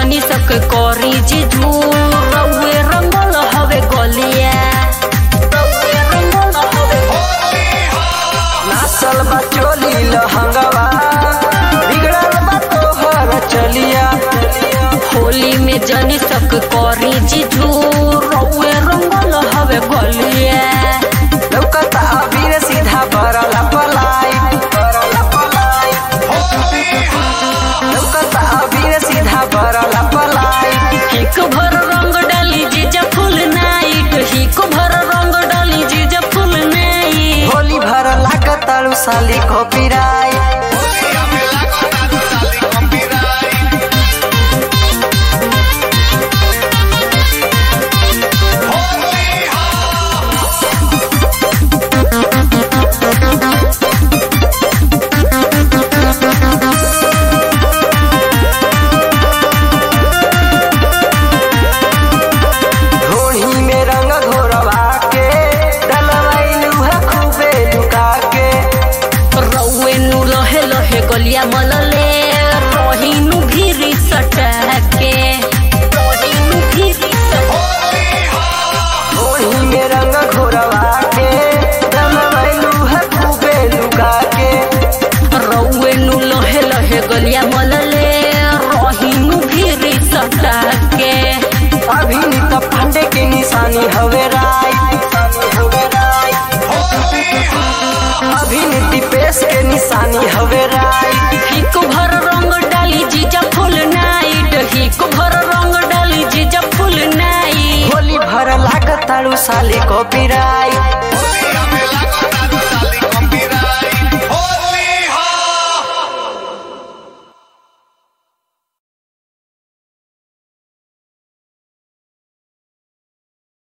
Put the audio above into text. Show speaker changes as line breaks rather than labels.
जनी सक करी जी रउए रंगल हवे गलिया रउए रंगल हवे
नासल बा चोली लहंगवा बिगड़ल बा तोहर चलिया
होली में जनी सक करी जी रउए रंगल हवे गलिया
लौकता अबीर सीधा बरला पलाई बरला पलाई लौकता अबीर सीधा बरला पलाई
हिक भर रंग डाली जीजा फुल नाइट हिक भर रंग डाली जीजा फुल नाइट
होली भर लागतालू साली को पिराई ढोढ़ी में रंग घोरवा के डलवाइलू है खूबे लुका के
रउए नु लहे लहे गलिया मलले रहीनु भीरी सटके रहीनु भीरी सटके
ढोढ़ी में रंग घोरवा के डलवाइलू है खूबे लुका के
रउए नु लहे लहे गलिया मलले रहीनु भीरी सटके
अभिनीत पांडे के निशानी हवे राय अभिनीति पेश के निशानी हवे राय
हिक भर रंग डाली जीजा फुल नाइट हिक भर रंग डाली जीजा फुल नाइट
होली भर लागताड़ू साली को पिराई